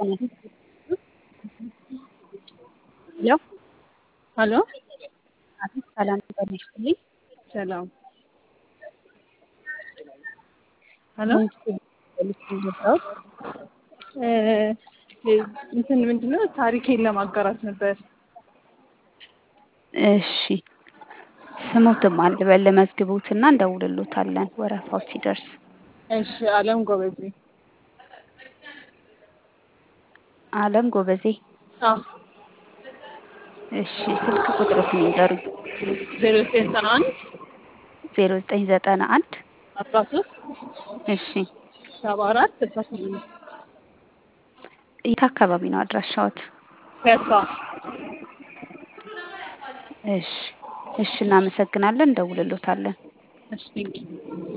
ሄሎ ሄሎ አቤት ሰላም ጤና ይስጥልኝ። ሰላም ሄሎ እንትን ምንድነው ታሪኬን ለማጋራት ነበር። እሺ ስሙትም አልበል ለመዝግቡትና እንደውልሎታለን ወረፋው ሲደርስ። እሺ አለም ጎበዜ። አለም ጎበዜ። አዎ እሺ ስልክ ቁጥሮትን ይንገሩኝ። ዜሮ ዘጠኝ ዘጠና አንድ ዜሮ ዘጠኝ ዘጠና አንድ አስራ ሶስት እሺ ሰባ አራት ስልሳ ስምንት የት አካባቢ ነው አድራሻዎት? ፒያሳ እሺ እሺ እናመሰግናለን እንደውልሎታለን። እሺ ቴንኪው